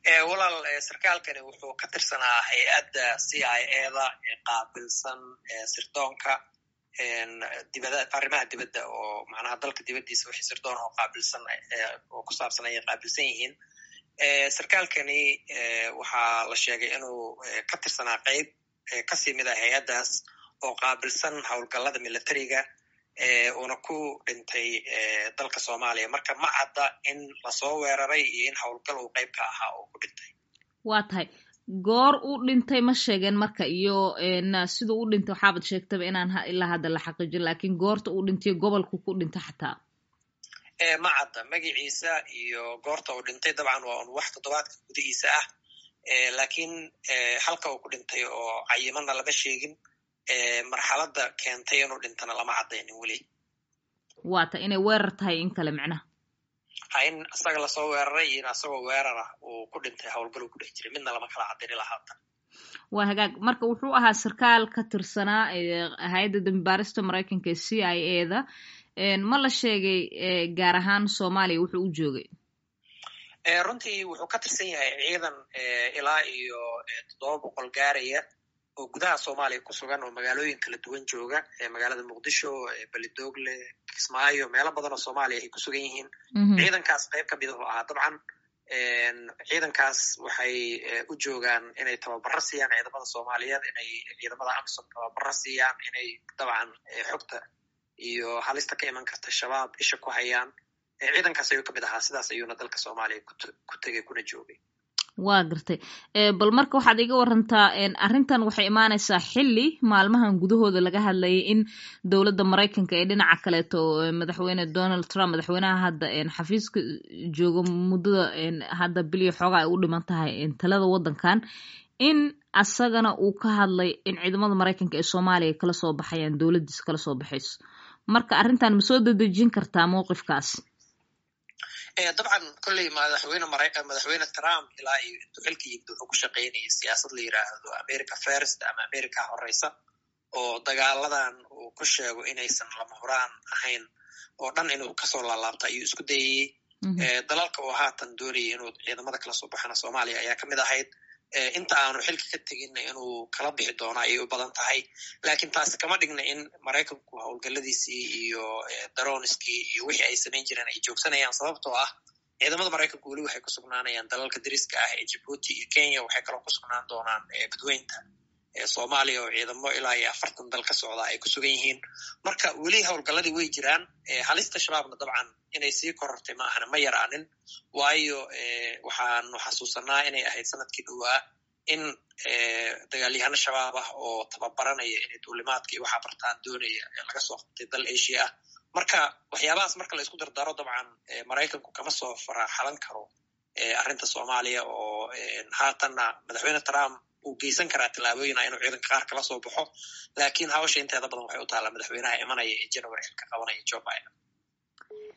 walaal sarkaalkani wuxuu ka tirsanaa hay-adda c i eda ee qaabilsan sirdoonka dibada arrimaha dibadda oo macnaha dalka dibaddiisa wixii sirdoon oo qaabilsan oo ku saabsan ayay qaabilsan yihiin sarkaalkani waxaa la sheegay inuu ka tirsanaa qeyb kasii mid a hay-addaas oo qaabilsan howlgallada militariga uuna ku dhintay dalka soomaaliya marka ma cadda in lasoo weeraray iyo in howlgal uu qeyb ka ahaa uu ku dhintay waa tahay goor u dhintay ma sheegeen marka iyo siduu u dhintay waxaabad sheegtaba inaan ilaa hadda la xaqiijin lakin goorta uu dhintay gobolku ku dhintay xataa ma cadda magaciisa iyo goorta uu dhintay dabcan waa un wax toddobaadka gudihiisa ah lakiin halka uu ku dhintay oo cayimana lama sheegin marxaladda keentay inuu dhintana lama caddaynin weli waa ta inay weerar tahay in kale micnaha ha in isaga lasoo weeraray iyo in asagoo weerara uu ku dhintay howlgal uu ku dhex jiray midna lama kala caddini lahaatan waa hagaag marka wuxuu ahaa sarkaal ka tirsanaa hay-adda dambibaarista maraykanka ee c i a da ma la sheegay gaar ahaan soomaaliya wuxuu u joogay runtii wuxuu ka tirsan yahay ciidan ilaa iyo toddoba boqol gaaraya oo gudaha soomaaliya ku sugan oo magaalooyin kala duwan jooga magaalada muqdisho belidogle kismaayo meelo badan oo soomaaliya ay ku sugan yihiin ciidankaas qayb ka midahu ahaa dabcan ciidankaas waxay u joogaan inay tababaro siiyaan ciidamada soomaaliyeed inay ciidamada amisom tababaro siiyaan inay dabcan xogta iyo halista ka iman karta shabaab isha ku hayaan ciidankaas ayuu kamid ahaa sidaas ayuuna dalka soomaaliya ku tegay kuna joogay waa gartay bal marka waxaad iga warantaa arrintan waxay imaanaysaa xilli maalmahan gudahooda laga hadlayay in dowladda maraykanka ee dhinaca kaleeto madaxweyne donald trump madaxweynaha hadda xafiiska jooga muddada hadda biliyo xoogaa ay u dhiman tahay talada waddankan in asagana uu ka hadlay in ciidamada maraykanka ee soomaaliya kala soo baxayaan dowladdiisa kala soo baxayso marka arrintan ma soo dedejin kartaa mowqifkaas dabcan kolley madaxweyne madaxweyne trump ilaa iyo intuu xilka yimid wuxuu ku shaqaynayay siyaasad la yiraahdo america first ama america horeysa oo dagaaladan uu ku sheego inaysan lama huraan ahayn oo dhan inuu kasoo laalaabta ayuu isku dayayey dalalka oo haatan doonayay inuu ciidamada kala soo baxana soomaaliya ayaa kamid ahayd inta aanu xilka ka teginna inuu kala bixi doono ayay u badan tahay lakin taasi kama dhigna in maraykanku howlgalladiisii iyo daroniskii iyo wixii ay samayn jireen ay joogsanayaan sababtoo ah ciidamada maraykanku weli waxay ku sugnaanayaan dalalka dariska ah ee jibuuti iyo kenya waxay kaloo ku sugnaan doonaan badweynta soomaaliya oo ciidamo ilaa iyo afartan dal ka socda ay ku sugan yihiin marka weli howlgalladii way jiraan halista shabaabna dabcan inay sii korortay ma ahna ma yaraanin waayo waxaanu xasuusanaa inay ahayd sanadkii dhowaa in dagaalyahano shabaab ah oo tababaranaya inay duulimaadka iyo waxaa bartaan doonaya laga soo qabtay dal asia ah marka waxyaabahaas marka la isku dardaro dabcan maraykanku kama soo faraxalan karo arrinta soomaaliya oo haatanna madaxweyne trump uu geysan karaa tallaabooyina inuu ciidanka qaar kala soo baxo lakin hawsha inteeda badan waxay u taallaa madaxweynaha imanaya ee january xilka qabanaya joe biden